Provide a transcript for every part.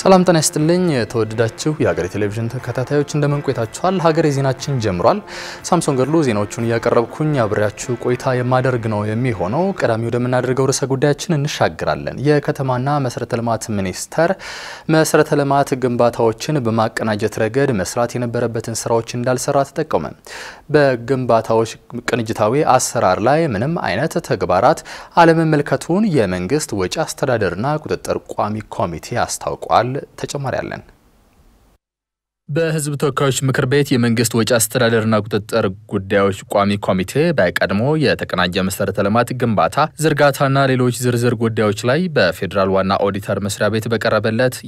ሰላም ጤና ይስጥልኝ። የተወደዳችሁ የሀገሬ ቴሌቪዥን ተከታታዮች እንደምን ቆይታችኋል? ሀገሬ ዜናችን ጀምሯል። ሳምሶን ገድሉ ዜናዎቹን እያቀረብኩኝ አብሬያችሁ ቆይታ የማደርግ ነው የሚሆነው። ቀዳሚ ወደምናደርገው ርዕሰ ጉዳያችን እንሻግራለን። የከተማና መሰረተ ልማት ሚኒስቴር መሰረተ ልማት ግንባታዎችን በማቀናጀት ረገድ መስራት የነበረበትን ስራዎች እንዳልሰራ ተጠቆመ። በግንባታዎች ቅንጅታዊ አሰራር ላይ ምንም አይነት ተግባራት አለመመልከቱን የመንግስት ወጪ አስተዳደርና ቁጥጥር ቋሚ ኮሚቴ አስታውቋል። ተጨማሪ አለን። በህዝብ ተወካዮች ምክር ቤት የመንግስት ወጪ አስተዳደርና ቁጥጥር ጉዳዮች ቋሚ ኮሚቴ በቀድሞ የተቀናጀ መሰረተ ልማት ግንባታ ዝርጋታና ሌሎች ዝርዝር ጉዳዮች ላይ በፌዴራል ዋና ኦዲተር መስሪያ ቤት በቀረበለት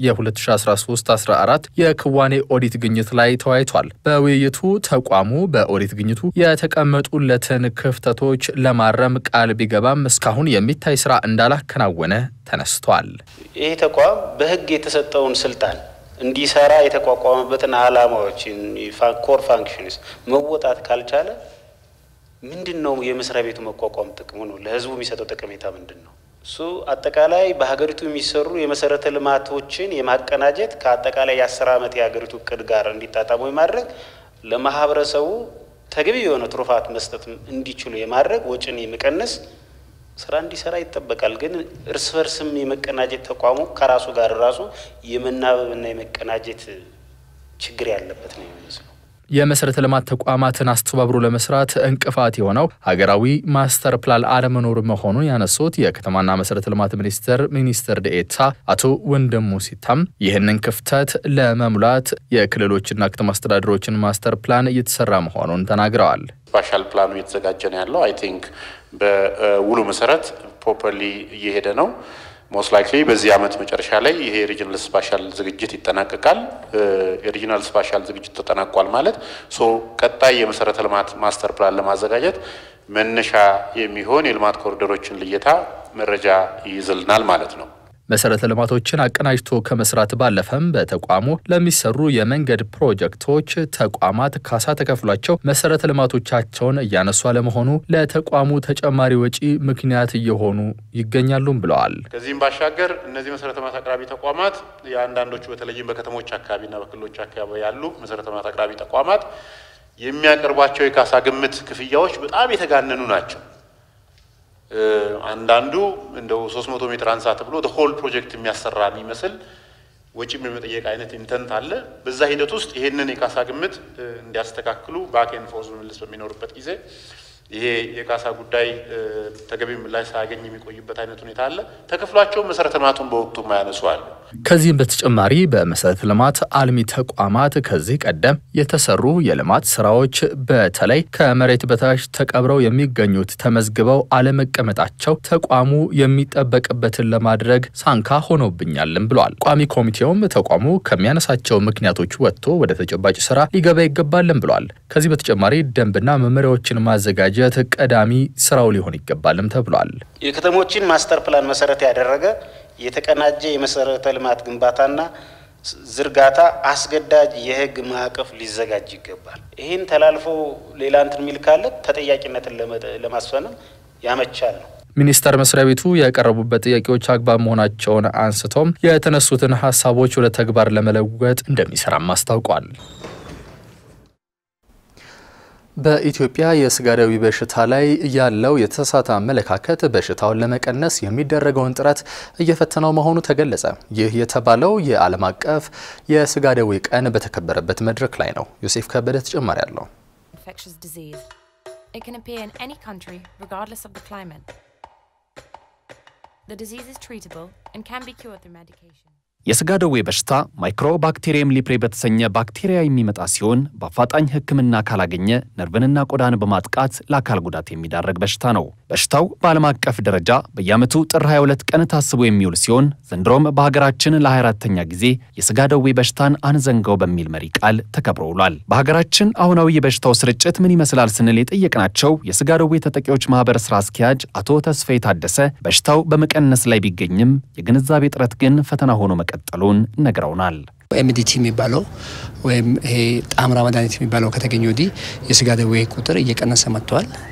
የ2013-14 የክዋኔ ኦዲት ግኝት ላይ ተወያይቷል። በውይይቱ ተቋሙ በኦዲት ግኝቱ የተቀመጡለትን ክፍተቶች ለማረም ቃል ቢገባም እስካሁን የሚታይ ስራ እንዳላከናወነ ተነስቷል። ይህ ተቋም በህግ የተሰጠውን ስልጣን እንዲሰራ የተቋቋመበትን ዓላማዎችን ኮር ፋንክሽንስ መወጣት ካልቻለ ምንድን ነው የመስሪያ ቤቱ መቋቋም ጥቅሙ ነው? ለህዝቡ የሚሰጠው ጠቀሜታ ምንድን ነው? እሱ አጠቃላይ በሀገሪቱ የሚሰሩ የመሰረተ ልማቶችን የማቀናጀት ከአጠቃላይ የአስር ዓመት የሀገሪቱ እቅድ ጋር እንዲጣጣሙ የማድረግ ለማህበረሰቡ ተገቢ የሆነ ትሩፋት መስጠት እንዲችሉ የማድረግ ወጪን የመቀነስ ስራ እንዲሰራ ይጠበቃል። ግን እርስ በርስም የመቀናጀት ተቋሙ ከራሱ ጋር ራሱ የመናበብና የመቀናጀት ችግር ያለበት ነው የሚመስለው። የመሰረተ ልማት ተቋማትን አስተባብሮ ለመስራት እንቅፋት የሆነው ሀገራዊ ማስተር ፕላን አለመኖር መሆኑን ያነሱት የከተማና መሰረተ ልማት ሚኒስቴር ሚኒስትር ዴኤታ አቶ ወንድሙ ሲታም ይህንን ክፍተት ለመሙላት የክልሎችና ከተማ አስተዳደሮችን ማስተር ፕላን እየተሰራ መሆኑን ተናግረዋል። ስፓሻል ፕላኑ እየተዘጋጀ ነው ያለው። አይ ቲንክ በውሉ መሰረት ፕሮፐርሊ እየሄደ ነው። ሞስት ላይክሊ በዚህ ዓመት መጨረሻ ላይ ይሄ ሪጅናል ስፓሻል ዝግጅት ይጠናቀቃል። የሪጅናል ስፓሻል ዝግጅት ተጠናቋል ማለት ሶ ቀጣይ የመሰረተ ልማት ማስተር ፕላን ለማዘጋጀት መነሻ የሚሆን የልማት ኮሪደሮችን ልየታ መረጃ ይይዝልናል ማለት ነው። መሰረተ ልማቶችን አቀናጅቶ ከመስራት ባለፈም በተቋሙ ለሚሰሩ የመንገድ ፕሮጀክቶች ተቋማት ካሳ ተከፍሏቸው መሰረተ ልማቶቻቸውን እያነሱ አለመሆኑ ለተቋሙ ተጨማሪ ወጪ ምክንያት እየሆኑ ይገኛሉም ብለዋል። ከዚህም ባሻገር እነዚህ መሰረተ ልማት አቅራቢ ተቋማት የአንዳንዶቹ በተለይም በከተሞች አካባቢና በክልሎች አካባቢ ያሉ መሰረተ ልማት አቅራቢ ተቋማት የሚያቀርቧቸው የካሳ ግምት ክፍያዎች በጣም የተጋነኑ ናቸው። አንዳንዱ እንደው 300 ሜትር አንሳ ተብሎ ሆል ፕሮጀክት የሚያሰራ የሚመስል ወጪም የመጠየቅ አይነት ኢንተንት አለ። በዛ ሂደት ውስጥ ይሄንን የካሳ ግምት እንዲያስተካክሉ ባክኤንድ ፎርስ ምልስ በሚኖርበት ጊዜ ይሄ የካሳ ጉዳይ ተገቢ ምላሽ ሳያገኝ የሚቆይበት አይነት ሁኔታ አለ። ተከፍሏቸው መሰረተ ልማቱን በወቅቱ ማያነሱ አሉ። ከዚህም በተጨማሪ በመሰረተ ልማት አልሚ ተቋማት ከዚህ ቀደም የተሰሩ የልማት ስራዎች በተለይ ከመሬት በታች ተቀብረው የሚገኙት ተመዝግበው አለመቀመጣቸው ተቋሙ የሚጠበቅበትን ለማድረግ ሳንካ ሆኖብኛልም ብለዋል። ቋሚ ኮሚቴውም ተቋሙ ከሚያነሳቸው ምክንያቶች ወጥቶ ወደ ተጨባጭ ስራ ሊገባ ይገባልም ብለዋል። ከዚህ በተጨማሪ ደንብና መመሪያዎችን ማዘጋጀት ቀዳሚ ስራው ሊሆን ይገባልም ተብሏል። የከተሞችን ማስተር ፕላን መሰረት ያደረገ የተቀናጀ የመሰረተ ልማት ግንባታና ዝርጋታ አስገዳጅ የህግ ማዕቀፍ ሊዘጋጅ ይገባል። ይህን ተላልፎ ሌላ እንትን የሚል ካለ ተጠያቂነትን ለማስፈንም ያመቻል ነው። ሚኒስቴር መስሪያ ቤቱ የቀረቡበት ጥያቄዎች አግባብ መሆናቸውን አንስቶም የተነሱትን ሀሳቦች ወደ ተግባር ለመለወጥ እንደሚሰራም አስታውቋል። በኢትዮጵያ የስጋ ደዌ በሽታ ላይ ያለው የተሳሳተ አመለካከት በሽታውን ለመቀነስ የሚደረገውን ጥረት እየፈተነው መሆኑ ተገለጸ። ይህ የተባለው የዓለም አቀፍ የስጋ ደዌ ቀን በተከበረበት መድረክ ላይ ነው። ዮሴፍ ከበደ ተጨማሪ አለው። የስጋ ደዌ በሽታ ማይክሮባክቴሪየም ሊፕሬ በተሰኘ ባክቴሪያ የሚመጣ ሲሆን በአፋጣኝ ሕክምና ካላገኘ ነርቭንና ቆዳን በማጥቃት ለአካል ጉዳት የሚዳረግ በሽታ ነው። በሽታው በዓለም አቀፍ ደረጃ በየዓመቱ ጥር 22 ቀን ታስቦ የሚውል ሲሆን ዘንድሮም በሀገራችን ለ24ተኛ ጊዜ የስጋ ደዌ በሽታን አንዘንገው በሚል መሪ ቃል ተከብሮ ውሏል። በሀገራችን አሁናዊ የበሽታው ስርጭት ምን ይመስላል ስንል የጠየቅናቸው የስጋ ደዌ ተጠቂዎች ማህበር ስራ አስኪያጅ አቶ ተስፋዬ ታደሰ በሽታው በመቀነስ ላይ ቢገኝም የግንዛቤ ጥረት ግን ፈተና ሆኖ መቀጠሉን ነግረውናል። ኤምዲቲ የሚባለው ወይም ይሄ ጣምራ መድኃኒት የሚባለው ከተገኘ ወዲህ የስጋ ደዌ ቁጥር እየቀነሰ መጥተዋል።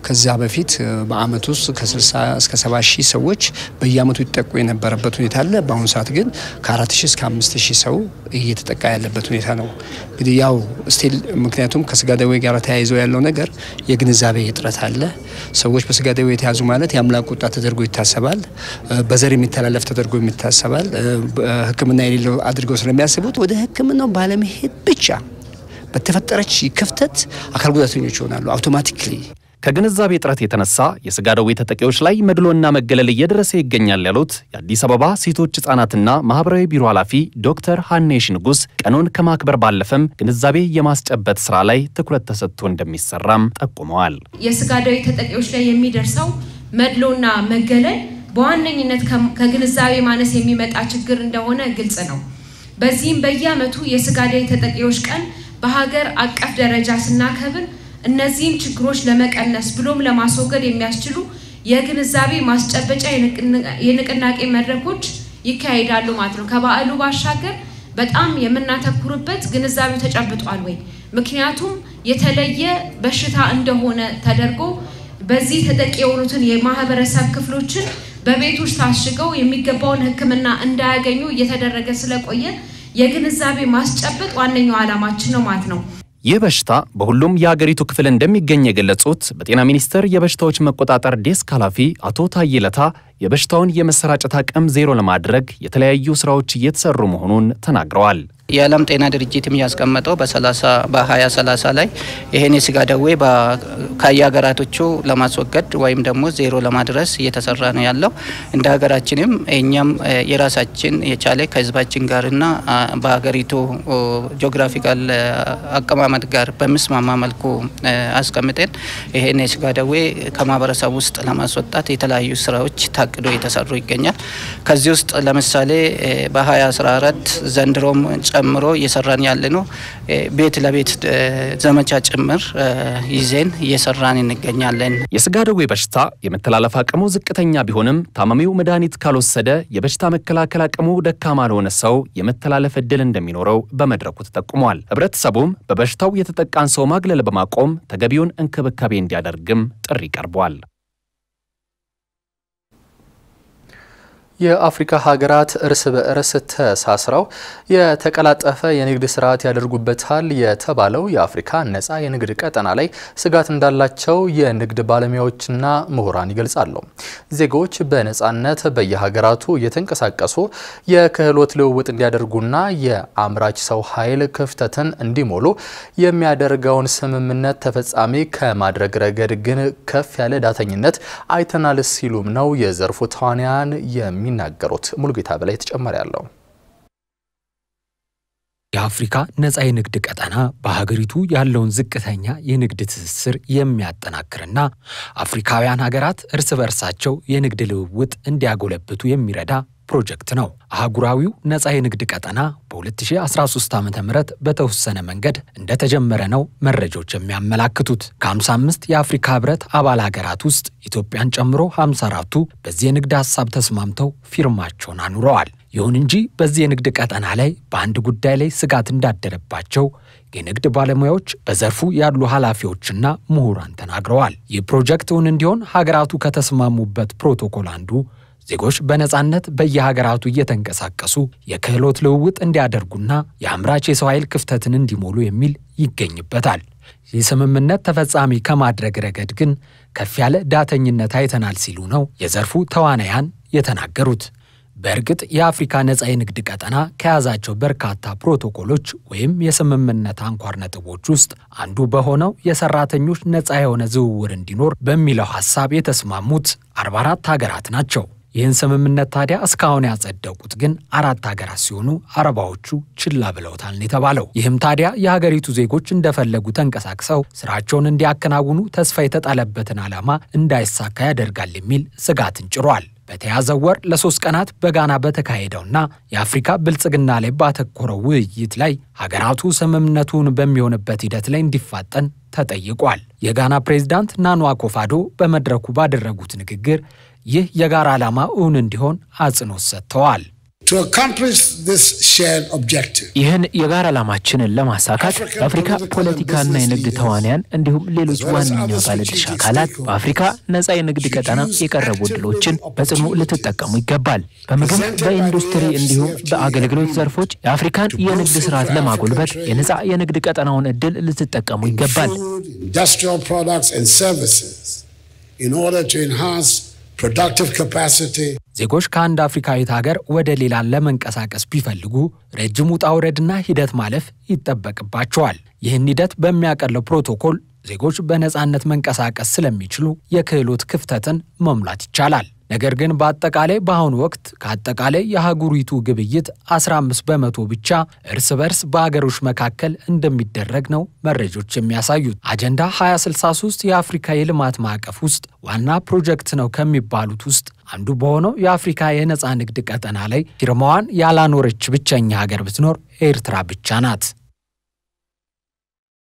ከዛ በፊት በአመት ውስጥ ከ60 እስከ 70 ሺህ ሰዎች በየአመቱ ይጠቁ የነበረበት ሁኔታ አለ። በአሁኑ ሰዓት ግን ከ4 ሺህ እስከ 5 ሺህ ሰው እየተጠቃ ያለበት ሁኔታ ነው። እንግዲህ ያው ስቲል ምክንያቱም ከስጋ ደዌ ጋር ተያይዘው ያለው ነገር የግንዛቤ እጥረት አለ። ሰዎች በስጋ ደዌ የተያዙ ማለት የአምላክ ቁጣ ተደርጎ ይታሰባል። በዘር የሚተላለፍ ተደርጎ ይታሰባል። ሕክምና የሌለው አድርገው ስለሚያስቡት ወደ ሕክምናው ባለመሄድ ብቻ በተፈጠረች ክፍተት አካል ጉዳተኞች ይሆናሉ አውቶማቲክሊ። ከግንዛቤ እጥረት የተነሳ የስጋ ደዌ ተጠቂዎች ላይ መድሎና መገለል እየደረሰ ይገኛል ያሉት የአዲስ አበባ ሴቶች ሕጻናትና ማህበራዊ ቢሮ ኃላፊ ዶክተር ሀኔሽ ንጉስ ቀኑን ከማክበር ባለፈም ግንዛቤ የማስጨበጥ ስራ ላይ ትኩረት ተሰጥቶ እንደሚሰራም ጠቁመዋል። የስጋ ደዌ ተጠቂዎች ላይ የሚደርሰው መድሎና መገለል በዋነኝነት ከግንዛቤ ማነስ የሚመጣ ችግር እንደሆነ ግልጽ ነው። በዚህም በየዓመቱ የስጋ ደዌ ተጠቂዎች ቀን በሀገር አቀፍ ደረጃ ስናከብር እነዚህን ችግሮች ለመቀነስ ብሎም ለማስወገድ የሚያስችሉ የግንዛቤ ማስጨበጫ የንቅናቄ መድረኮች ይካሄዳሉ ማለት ነው። ከበዓሉ ባሻገር በጣም የምናተኩርበት ግንዛቤው ተጨብጧል ወይ፣ ምክንያቱም የተለየ በሽታ እንደሆነ ተደርጎ በዚህ ተጠቂ የሆኑትን የማህበረሰብ ክፍሎችን በቤት ውስጥ ታሽገው የሚገባውን ሕክምና እንዳያገኙ እየተደረገ ስለቆየ የግንዛቤ ማስጨበጥ ዋነኛው ዓላማችን ነው ማለት ነው። ይህ በሽታ በሁሉም የሀገሪቱ ክፍል እንደሚገኝ የገለጹት በጤና ሚኒስቴር የበሽታዎች መቆጣጠር ዴስክ ኃላፊ አቶ ታዬ ለታ የበሽታውን የመሰራጨት አቅም ዜሮ ለማድረግ የተለያዩ ስራዎች እየተሰሩ መሆኑን ተናግረዋል። የዓለም ጤና ድርጅትም ያስቀመጠው በ2030 ላይ ይህን የስጋ ደዌ ከየሀገራቶቹ ለማስወገድ ወይም ደግሞ ዜሮ ለማድረስ እየተሰራ ነው ያለው። እንደ ሀገራችንም እኛም የራሳችን የቻለ ከህዝባችን ጋርና በሀገሪቱ ጂኦግራፊካል አቀማመጥ ጋር በሚስማማ መልኩ አስቀምጠን ይህን የስጋ ደዌ ከማህበረሰብ ውስጥ ለማስወጣት የተለያዩ ስራዎች ታቅዶ እየተሰሩ ይገኛል። ከዚህ ውስጥ ለምሳሌ በ2014 ዘንድሮም ጨምሮ እየሰራን ያለ ነው። ቤት ለቤት ዘመቻ ጭምር ይዜን እየሰራን እንገኛለን። የስጋ ደዌ በሽታ የመተላለፍ አቅሙ ዝቅተኛ ቢሆንም ታማሚው መድኃኒት ካልወሰደ የበሽታ መከላከል አቅሙ ደካማ ለሆነ ሰው የመተላለፍ እድል እንደሚኖረው በመድረኩ ተጠቁሟል። ህብረተሰቡም በበሽታው የተጠቃን ሰው ማግለል በማቆም ተገቢውን እንክብካቤ እንዲያደርግም ጥሪ ቀርቧል። የአፍሪካ ሀገራት እርስ በእርስ ተሳስረው የተቀላጠፈ የንግድ ስርዓት ያደርጉበታል የተባለው የአፍሪካ ነፃ የንግድ ቀጠና ላይ ስጋት እንዳላቸው የንግድ ባለሙያዎችና ምሁራን ይገልጻሉ። ዜጎች በነፃነት በየሀገራቱ እየተንቀሳቀሱ የክህሎት ልውውጥ እንዲያደርጉና የአምራች ሰው ኃይል ክፍተትን እንዲሞሉ የሚያደርገውን ስምምነት ተፈጻሚ ከማድረግ ረገድ ግን ከፍ ያለ ዳተኝነት አይተናል ሲሉም ነው የዘርፉ ተዋንያን የሚ የሚናገሩት ሙሉጌታ በላይ ተጨማሪ ያለው የአፍሪካ ነፃ የንግድ ቀጠና በሀገሪቱ ያለውን ዝቅተኛ የንግድ ትስስር የሚያጠናክርና አፍሪካውያን ሀገራት እርስ በርሳቸው የንግድ ልውውጥ እንዲያጎለብቱ የሚረዳ ፕሮጀክት ነው። አህጉራዊው ነፃ የንግድ ቀጠና በ2013 ዓ ም በተወሰነ መንገድ እንደተጀመረ ነው መረጃዎች የሚያመላክቱት። ከ55 የአፍሪካ ህብረት አባል ሀገራት ውስጥ ኢትዮጵያን ጨምሮ 54ቱ በዚህ የንግድ ሀሳብ ተስማምተው ፊርማቸውን አኑረዋል። ይሁን እንጂ በዚህ የንግድ ቀጠና ላይ በአንድ ጉዳይ ላይ ስጋት እንዳደረባቸው የንግድ ባለሙያዎች በዘርፉ ያሉ ኃላፊዎችና ምሁራን ተናግረዋል። ይህ ፕሮጀክት እውን እንዲሆን ሀገራቱ ከተስማሙበት ፕሮቶኮል አንዱ ዜጎች በነፃነት በየሀገራቱ እየተንቀሳቀሱ የክህሎት ልውውጥ እንዲያደርጉና የአምራች የሰው ኃይል ክፍተትን እንዲሞሉ የሚል ይገኝበታል። ይህ ስምምነት ተፈጻሚ ከማድረግ ረገድ ግን ከፍ ያለ ዳተኝነት አይተናል ሲሉ ነው የዘርፉ ተዋናያን የተናገሩት። በእርግጥ የአፍሪካ ነፃ የንግድ ቀጠና ከያዛቸው በርካታ ፕሮቶኮሎች ወይም የስምምነት አንኳር ነጥቦች ውስጥ አንዱ በሆነው የሰራተኞች ነፃ የሆነ ዝውውር እንዲኖር በሚለው ሐሳብ የተስማሙት 44 ሀገራት ናቸው። ይህን ስምምነት ታዲያ እስካሁን ያጸደቁት ግን አራት ሀገራት ሲሆኑ አረባዎቹ ችላ ብለውታል ነው የተባለው። ይህም ታዲያ የሀገሪቱ ዜጎች እንደፈለጉ ተንቀሳቅሰው ስራቸውን እንዲያከናውኑ ተስፋ የተጣለበትን ዓላማ እንዳይሳካ ያደርጋል የሚል ስጋትን ጭሯል። በተያዘው ወር ለሶስት ቀናት በጋና በተካሄደውና የአፍሪካ ብልጽግና ላይ ባተኮረው ውይይት ላይ ሀገራቱ ስምምነቱን በሚሆንበት ሂደት ላይ እንዲፋጠን ተጠይቋል። የጋና ፕሬዝዳንት ናኑ አኮፋዶ በመድረኩ ባደረጉት ንግግር ይህ የጋራ ዓላማ እውን እንዲሆን አጽንኦት ሰጥተዋል። ይህን የጋራ ዓላማችንን ለማሳካት የአፍሪካ ፖለቲካና የንግድ ተዋንያን እንዲሁም ሌሎች ዋነኛ ባለድርሻ አካላት በአፍሪካ ነጻ የንግድ ቀጠና የቀረቡ እድሎችን በጽኑ ልትጠቀሙ ይገባል። በምግብ፣ በኢንዱስትሪ እንዲሁም በአገልግሎት ዘርፎች የአፍሪካን የንግድ ስርዓት ለማጎልበት የነጻ የንግድ ቀጠናውን እድል ልትጠቀሙ ይገባል። ዜጎች ከአንድ አፍሪካዊት ሀገር ወደ ሌላ ለመንቀሳቀስ ቢፈልጉ ረጅም ውጣ ውረድና ሂደት ማለፍ ይጠበቅባቸዋል። ይህን ሂደት በሚያቀለው ፕሮቶኮል ዜጎች በነፃነት መንቀሳቀስ ስለሚችሉ የክህሎት ክፍተትን መሙላት ይቻላል። ነገር ግን በአጠቃላይ በአሁኑ ወቅት ከአጠቃላይ የአህጉሪቱ ግብይት 15 በመቶ ብቻ እርስ በርስ በአገሮች መካከል እንደሚደረግ ነው መረጃዎች የሚያሳዩት። አጀንዳ 2063 የአፍሪካ የልማት ማዕቀፍ ውስጥ ዋና ፕሮጀክት ነው ከሚባሉት ውስጥ አንዱ በሆነው የአፍሪካ የነፃ ንግድ ቀጠና ላይ ፊርማዋን ያላኖረች ብቸኛ ሀገር ብትኖር ኤርትራ ብቻ ናት።